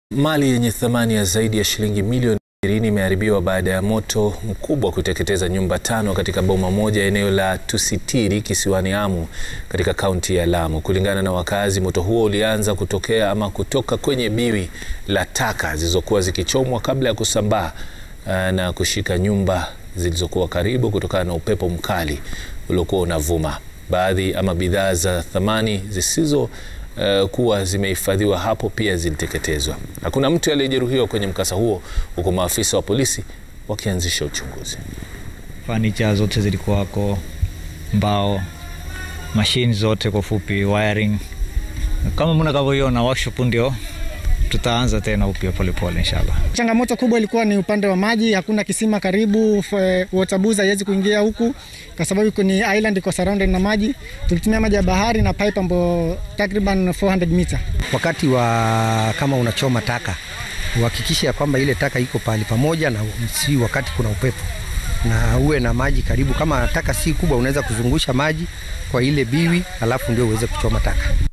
Mali yenye thamani ya zaidi ya shilingi milioni 20 imeharibiwa baada ya moto mkubwa kuteketeza nyumba tano katika boma moja eneo la Tusitiri kisiwani Amu katika kaunti ya Lamu. Kulingana na wakazi, moto huo ulianza kutokea ama kutoka kwenye biwi la taka zilizokuwa zikichomwa kabla ya kusambaa uh, na kushika nyumba zilizokuwa karibu kutokana na upepo mkali uliokuwa unavuma. Baadhi ama bidhaa za thamani zisizo uh, kuwa zimehifadhiwa hapo pia ziliteketezwa. Hakuna mtu aliyejeruhiwa kwenye mkasa huo, huku maafisa wa polisi wakianzisha uchunguzi. Fanicha zote zilikuwako, mbao, mashine zote, kwa fupi wiring. Kama mnakavyoiona workshop ndio tutaanza tena upya polepole inshallah. Changamoto kubwa ilikuwa ni upande wa maji, hakuna kisima karibu, water boozer haiwezi kuingia huku kwa sababu ni island iko surrounded na maji. Tulitumia maji ya bahari na pipe ambayo takriban 400 meter. Wakati wa kama unachoma taka uhakikishe ya kwamba ile taka iko pahali pamoja, na si wakati kuna upepo, na uwe na maji karibu. Kama taka si kubwa, unaweza kuzungusha maji kwa ile biwi, alafu ndio uweze kuchoma taka.